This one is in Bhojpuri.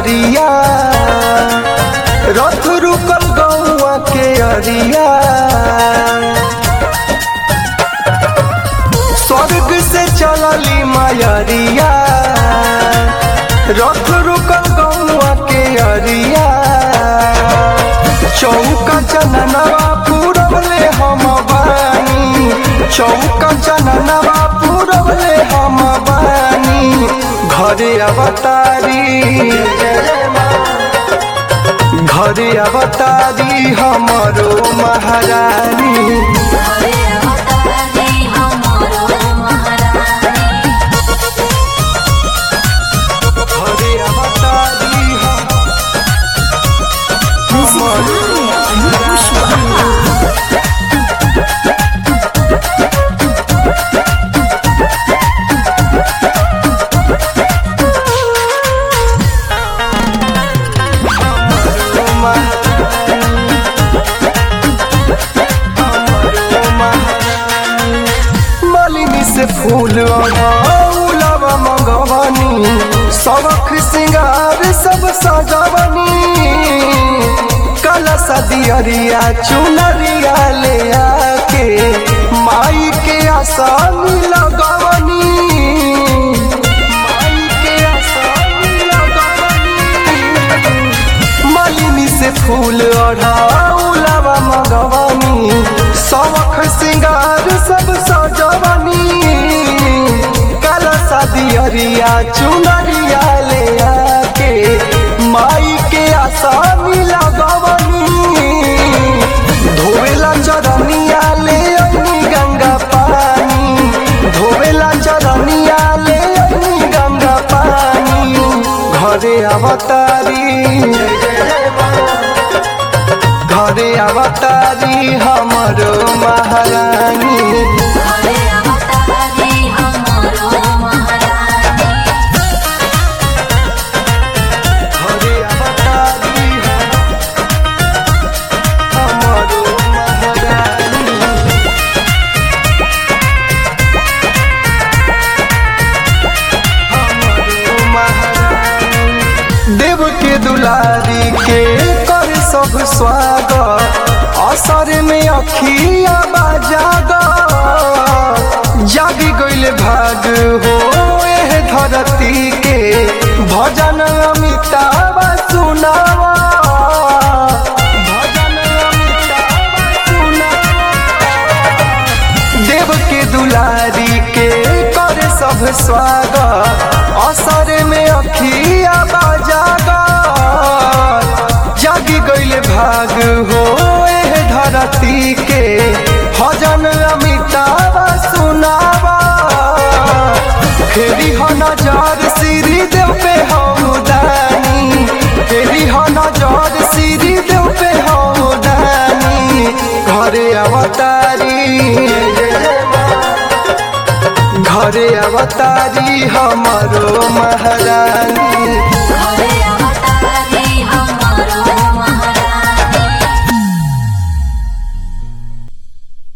नगरिया रथ रुकल गौआ के अरिया स्वर्ग से चलली मायरिया रथ रुकल गौआ के अरिया चौका चननवा पूरबले हम बानी चौका चननवा पूरबले हम बानी घरे अवतारी घरे अवतारी हमरो महारानी हरे अवतारी हमरो महारानी घरे अवतारी हम मालिनी से फूल उलावा मंगवानी सबक सिंगार सब सजावनी कला सदियरिया चुनरिया ले आके माई के आसान लगवनी माई के आसान लगवनी मालिनी से फूल ओढ़ाउलावा मगवानी सबक सिंगार सब सजवनी काला सादियरिया चुनरिया ले आके माई के आसानी लगवनी धोवेला चरनिया ले अइनी गंगा पानी धोवेला चरनिया ले अइनी गंगा पानी घरे अवतारी घरे अवतारी हमरो महारानी हरे अवतारी हमरो महारानी घरे अवतारी हमरो महारानी हमरो महारानी देव के दुलारी के कर सब स्वागत असर में अखिया बाजाग जागी गइल भाग हो एह धरती के भजन अमिताभ सुनावा भजन अमिताभ सुनावा देव के दुलारी के कर सब स्वागत असर में अखिया बाजागा जागी गइल भाग हो एह धरती के भजन अमिताभ सुनावा फेरी हो नजर श्री देव पे हम दानी फेरी हो नजर श्री देव पे हम दानी घरे अवतारी घरे अवतारी हमरो महारानी